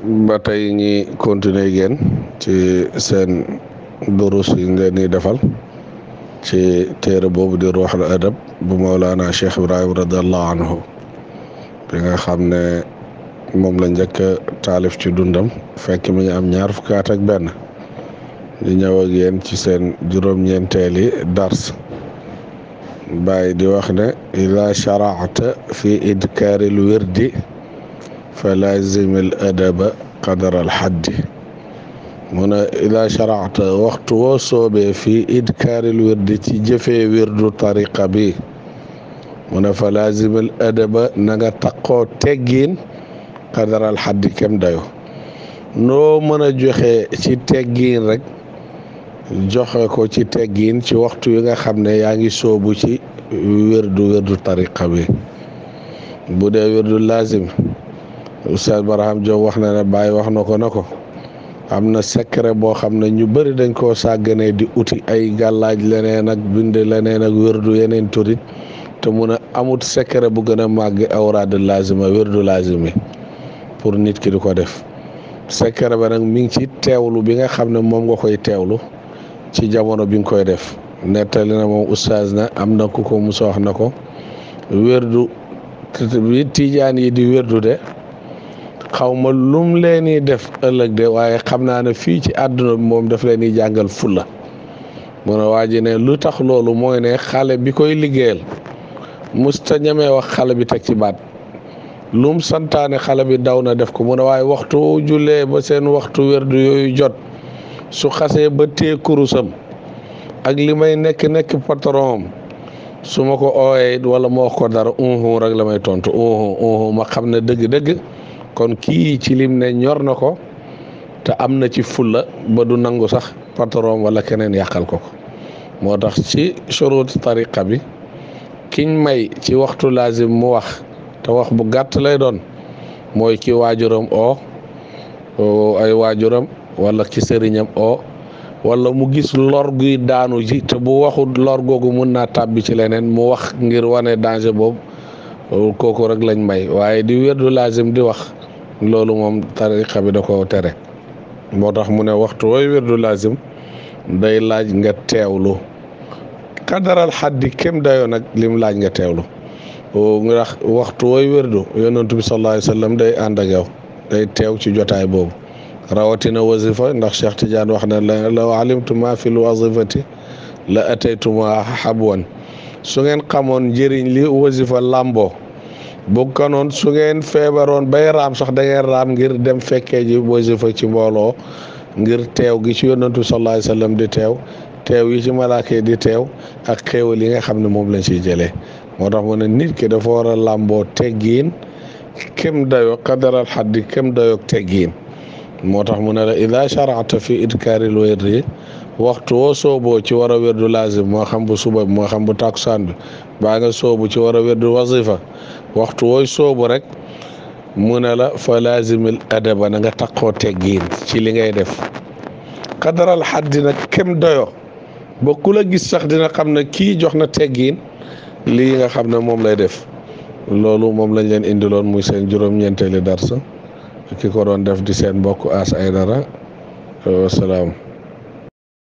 ba tey ñi continuer génn ci seen durus yi ngeen di defal ci téere boobu di ruuxul adab bu Mawlana Cheikh Ibrahim radiallahu anhu bi nga xam ne moom la njëkk taalif ci dundam fekk mi ngi am ñaar fukki at ak benn di ñëw ak yéen ci seen juróom-ñeenteeli dars bàyyi di wax ne ida sharaata fi idkaari l wirdi fa lazim al adaba qadar al xaddi mu ne ida sharaata waxtu woo soobee fi idkaari l wirdi ci jëfee wirdu tariqa bi mu ne fa lazim al adaba na nga taqoo teggiin qadar al xaddi kem dayo noo mën a joxe ci teggiin rek joxe ko ci teggiin ci waxtu yi nga xam ne yaa ngi soobu ci wérdu wérdu tariqa bi bu dee wérdu lazim Oustaz Barham Diop wax na ne Baye wax na ko na ko am na secret boo xam ne ñu bëri dañ koo sàgganee di uti ay gàllaaj leneen ak bind leneen ak wérdu yeneen turit te mun a amut secret bu gën a màgg awraad lazima wérdu lazim yi pour nit ki di ko def secret ba nag mi ngi ci teewlu bi nga xam ne moom nga koy teewlu ci jamono bi nga koy def nettali na moom oustaz na am na ku ko musa wax na ko wérdu bi tijaan yi di wérdu de xaw ma lum leen di def ëllëg de waaye xam naa ne fii ci àdduna bi moom daf leen di jàngal fulla mu ne waa ji ne lu tax loolu mooy ne xale bi koy liggéeyal musta ñemee wax xale bi teg ci baat lum santaane xale bi daw na def ko mu ne waaye waxtu jullee ba seen waxtu wérdu yooyu jot su xasee ba tee kurusam ak li may nekk nekk patron su ma ko ooyee wala ma wax ko dara unhu rek la may tontu unhu unhu ma xam ne dëgg-dëgg kon kii ci lim ne ñor na ko te am na ci fulla ba du nangu sax patron wala keneen yàqal ko ko moo tax ci shurut tariqa bi kiñ may ci waxtu lazim mu wax te wax bu gàtt lay doon mooy ki waajuram oo ay waajuram wala ki sëriñam oo wala mu gis lor guy daanu ji te bu waxul lor googu mun naa tàbbi ci leneen mu wax ngir wane danger boobu kooku rek lañ may waaye di wérdu lazim di wax loolu moom tariqa bi da ko tere moo tax mu ne waxtu wooy wérdu lazim day laaj nga teewlu kadaral xaddi kem dayoo nag lim laaj nga teewlu ndax waxtu wooy wérdu yonentu bi sallallahu alayhi wa sallam day ànd ak yow day teew ci jotaay boobu rawatina wazifa ndax Cheikh Tidiane wax na la law alimtu ma fi l wazifati la ataytuma habwan su ngeen xamoon njëriñ li wazifa làmboo bu kanoon su ngeen feebaroon bay raam sax da ngeen raam ngir dem fekkee ji wazifa ci mbooloo ngir teew gi ci yonantu sallallahu alayhi wasallam di teew teew yi ci malaaka yi di teew ak xéewal yi nga xam ne moom lañ ciy jëlee moo tax mu ne nit ki dafa war a làmboo teggiin kem dayoo qadaral xaddi kem dayoog teggiin moo tax mu ne la ida sharata fi idkaaril wirdi waxtu woo sooboo ci war a wérdu lazim moo xam bu suba bi moo xam bu takusaan bi baa nga soobu ci war a wérdu wazifa waxtu wooy soobu rek mu ne la fa lazimil adaba na nga taqoo teggiin ci li ngay def qadaral xaddi nag kem doyo ba ku la gis sax dina xam ne kii jox na teggiin lii nga xam ne moom lay def loolu moom lañ leen indiloon muy seen juróom-ñeenteeli darsa ki ko doon def di seen mbokk As Aydara wasalaam